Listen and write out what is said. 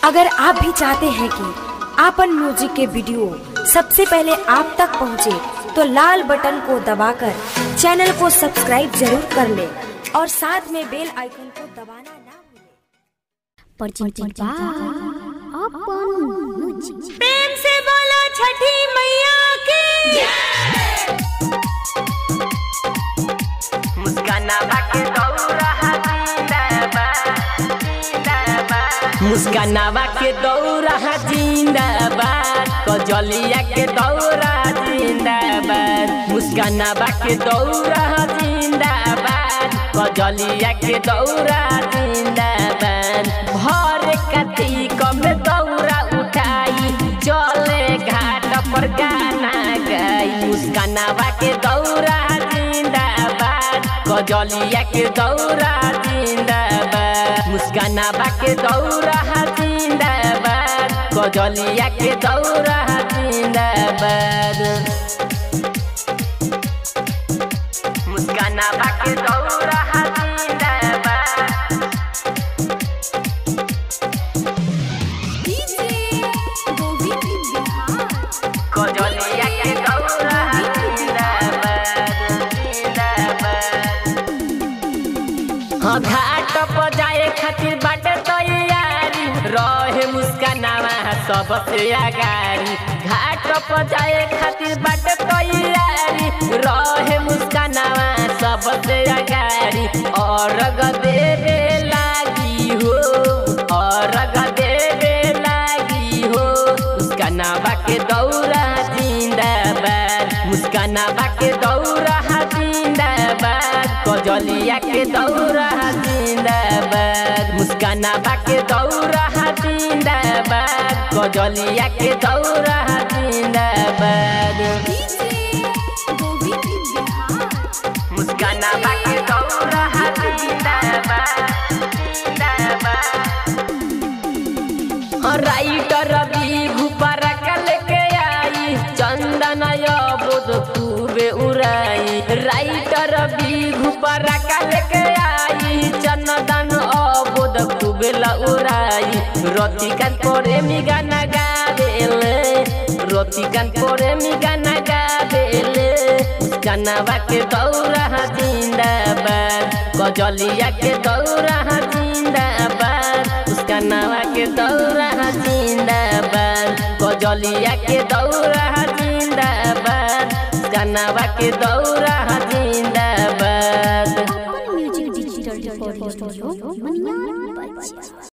अगर आप भी चाहते हैं कि आपन म्यूजिक के वीडियो सबसे पहले आप तक पहुंचे, तो लाल बटन को दबाकर चैनल को सब्सक्राइब जरूर कर ले और साथ में बेल आइकन को दबाना ना भूलें। परचिंतित बा अपन म्यूजिक प्रेम से बोलो छठी मैया की मुस्काना बाके दौरा जिंदाबाद जिंदाबाद मुस्कानावा के दौरा जिंदाबाद कजलिया के दौरा जिंदाबाद मुस्कानावा के दौरा जिंदाबाद कजलिया के दौरा जिंदाबाद भर कतीक में दौरा उठाई चले घाट पर गाना गाई मुस्कानावा के दौरा जिंदाबाद कजलिया के दौरा जिंदाबाद मुस्कानावा के दौरा जिंदाबाद कजलिया के दौरा जिंदाबाद मुस्कानावा के दौरा जिंदाबाद कजलिया के दौरा जिंदाबाद जिंदाबाद हाँ घाट पर जाए खातिर बाटे तैयारी रहे मुस्कानावा सबसे अगारी घाट पर जाए खातिर बाटे तैयारी रहे मुस्कानावा सबसे अगारी और देवे लागी हो और देवे लागी हो मुस्कानावा के दौरा जिंदाबाद मुस्कानावा के दौरा जिंदाबाद कजलिया के दौरा जिंदाबाद मुस्कानावा के दौरा जिंदाबाद कजलिया के दौरा जिंदाबाद मुस्कानावा के दौरा जिंदाबाद जिंदाबाद राइटर रवि भूपारा कल के आई चंदन बोध खूबे उड़ाई राइटर रवि भूपारा कल के आई चंदन अबोध खूबे उड़ाई रतिकान प्रेमी गाना गावेले रतिकान प्रेमी गाना गावेले मुस्कानावा के दौरा जिंदाबाद कजलिया के दौरा जिंदाबाद मुस्कानावा के दौरा जिंदाबाद कजलिया के दौरा जिंदाबाद मुस्कानावा के दौरा जिंदाबाद